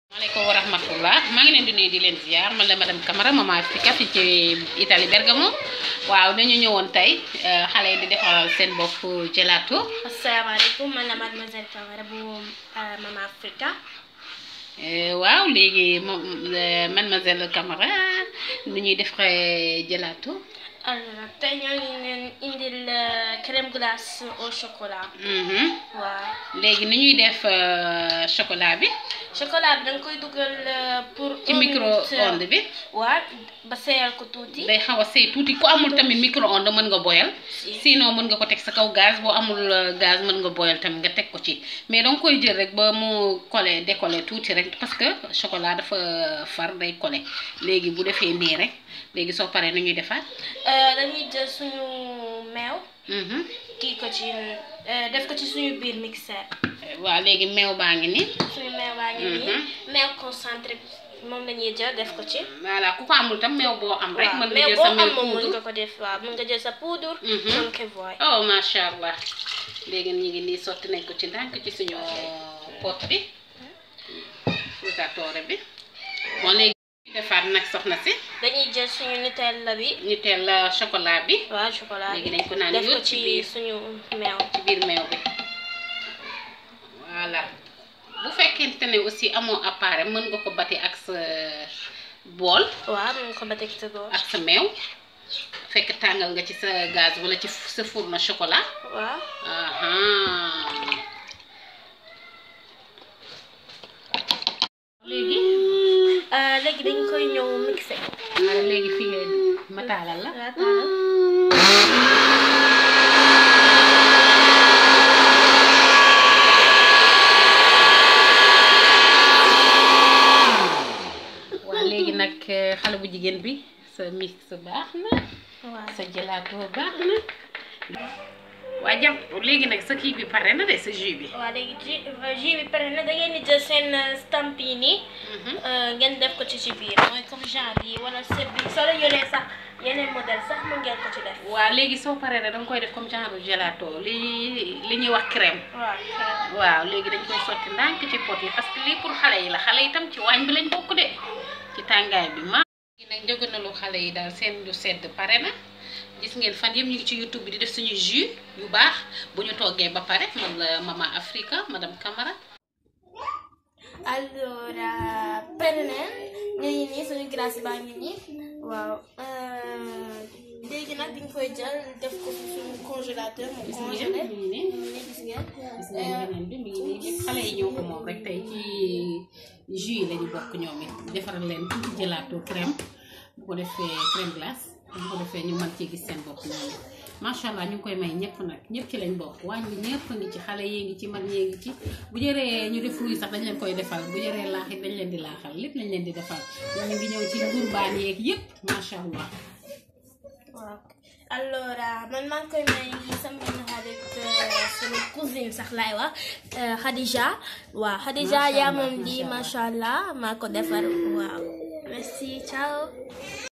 maaleykum wa rahmatullah maa ngi leen di nuyu di leen ziar man la madame Camara maman Africa fii ci Italie Bergamo waaw dañu ñëwoon tey xale yi di defaral seen bopp gelato asalaamaaleykum man la mademoiselle Camara bu Mama Africa waaw léegi moom mademoiselle Camara nu ñuy defaree gelato alors tey ñoo ngi leen indil crème glace au chocolat waaw léegi nu ñuy def chocolat bi chocolat bi da nga koy dugal pour ci micro-onde bi waaw ba seeyal ko tuuti day xaw a sey tuuti ku amul tamit micro-onde mën nga boyal sinon mën nga ko teg sa kaw gaz boo amul gaz mën nga boyal tamit nga teg ko ci mais danga koy jël rek ba mu collé décollé tuuti rek parce que chocolat dafa far day collé léegi bu defee nii rek léegi soo paree nu ñuy defaat dañuy jël suñu meew kii ko ci def ko ci suñu biir mixeur waaw léegi meew baa ngi nii suñu meew baa ngi nii meew concentré moom la ñuy jël def ko ci voilà ku ko amul tam meew boo am rek mën nga meew jël boo sa am meew moom mën poudre nga ko def waaw mën nga jël sa poudre mën ko voy oh macha allah léegi ñu ngi nii sotti nañ ko ci ndànk ci suñu pot bi frutatore bi bon léegi ñu defaat nag soxna si dañuy jël suñu Nutella bi ñu teel la chocolat bi waaw chocolat léegi bi dañ ko naan def ko yóot ci ci biir suñu meew ci biir meew bi voilà bu fekkente ne aussi amoo appareil mën nga ko bati ak sa bool waaw mën nga ko ba teg sa bool ak sa meew fekk tàngal nga ci sa gaz wala ci sa fourneau chocolat waaw aha léegi léegi dañ koy ñëw mixé wala léegi fii ngay ma taalal la waaw taalal waaw léegi nag xale bu jigéen bi sa mix baax na waaw sa gelato baax na waa jàpp léegi nag sa kii bi pare na de sa jus bi waaw léegi jus jus bi pare na da ngeen di jël seen stamp yi nii ngeen def ko ci ci biir mooy comme genre yi wala sëb bi soo leen yoree sax yeneen modèle sax mën ngeen ko ci def waaw léegi soo paree rek danga koy def comme genre gelato li li ñuy wax crème waaw waaw léegi dañ koy sotti ndànk ci pot yi parce que lii pour xale yi la xale yi tam ci waañ bi lañ bokk de ci tàngaay bi ma léegi nag njëgënalu xale yi daal seen lu sedd pare na gis ngeen fan yëpp ñu ngi ci youtube bi di def suñu jus yu baax bu ñu toggee ba pare man la mama Africa madame Camara allora pare neen ñu ngi nii suñu glace baa ngi nii waaw léegi nag dañ koy jël def ko ci suñu congélateur mu gis ngeen congelé mi ngi nii nii gis ngeen gis ngeen beneen bi mi ngi nii yëpp xale yi ñoo ko moom rek tey ci jus yi lañu bokk ñoom it defaral leen tuuti gelato crème bu ko defee crème glace bu ko defee ñu mën ci gis seen bopp ñoom it macha allah ñu ngi koy may ñëpp nag ñëpp ci lañ bokk waañ bi ñëpp a ngi ci xale yee ngi ci mag ñee ngi ci bu jëree ñu def fruit sax dañ leen koy defal bu jëree laax it dañ leen di laaxal lépp lañ leen di defal ñu ngi ñëw ci ngurbaan yeeg yëpp macha allah waaw allora man maa ngi koy may sama benn xarit sama cousine sax laay wax Khadija waaw Khadija Macha yaa Allah, moom di macha Allah. macha allah maa ko defar waaw merci ciao